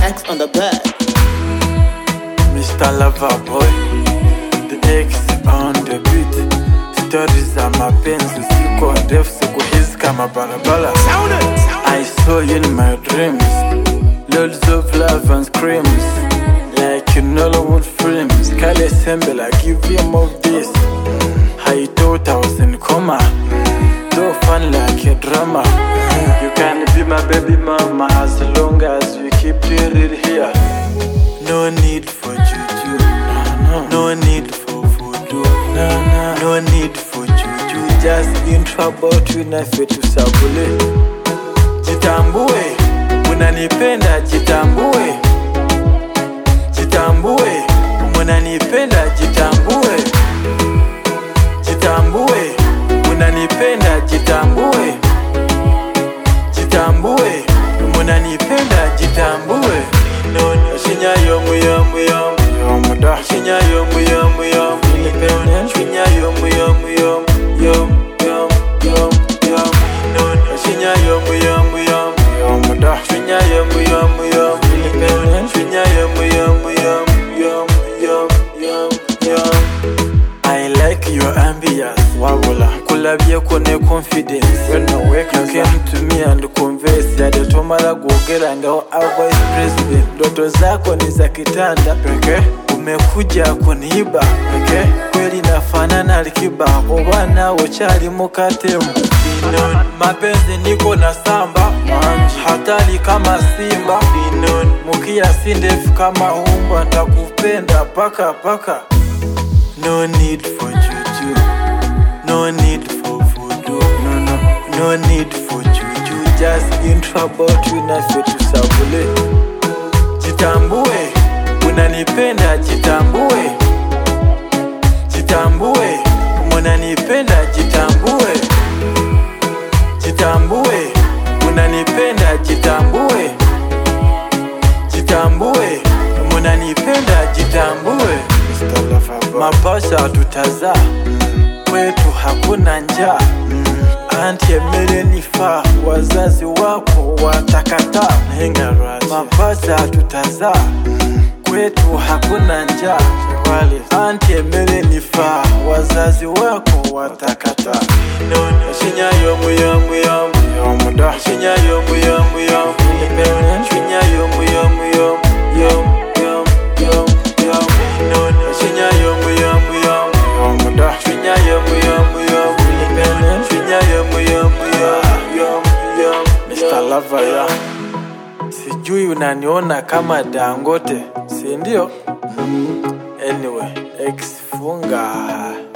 Max on the bed. Mr. Lover Boy, the ex on the beat. Stories za mapenzi usiku ndefu, siku hizi kama barabara. I saw you in my dreams, loads of love and screams, like in Hollywood films. Kale Sembe, I give you more of this. I thought I was in coma, so fun like a drama. You can be my baby mama as long as we keep it here. No need for juju, no, no. no need for voodoo, no, no. no need for juju. Just intro about you na fetu sabule. Jitambue, unanipenda jitambue, jitambue, unanipenda jitambue, jitambue, unanipenda jitambue, jitambue, unanipenda jitambue. No, no, shinya yomu yomu yomu yomu da. Shinya yomu yomu yomu independent. Shinya yomu yomu yomu yomu yomu yomu yomu. No, no, shinya yomu yomu yomu yomu da. Shinya yomu yomu yomu independent. Shinya yomu yomu yomu yomu yomu yomu yomu. I like your ambience, wabula kulabye ko ne confidence when I wake you came to me and converse yade tomala kuogera ngaho a vice president ndoto zako ni za kitanda peke umekuja kuniiba peke kweli nafanana Alikiba oba nawe chali mukatemu Dinon. mapenzi niko na samba hatari kama simba Dinon. mukia si ndefu kama umbwa ntakupenda paka paka No need for juju. No need for voodoo. No, no. No need for juju. Just intro about you na fetu sabule. Jitambue, unanipenda jitambue. Jitambue, unanipenda jitambue. Jitambue, unanipenda jitambue. Jitambue, unanipenda jitambue. Mapasha tutazaa kwetu hakuna njaa anti emere nifaa wazazi wako watakataa mapasha tutazaa kwetu hakuna njaa anti emere nifaa wazazi wako watakataa shinya yomu yomu yomu yomu da shinya yomu yomu yomu shinya yomu yomu yomu yomu yomu yomu yomu shinya yomu yomu yomu yomu da shinya yomu yomu yomu shinya yomu yomu yomu yomu yomu Mr. Lover ya sijui unaniona kama Dangote si ndio? Anyway, ex funga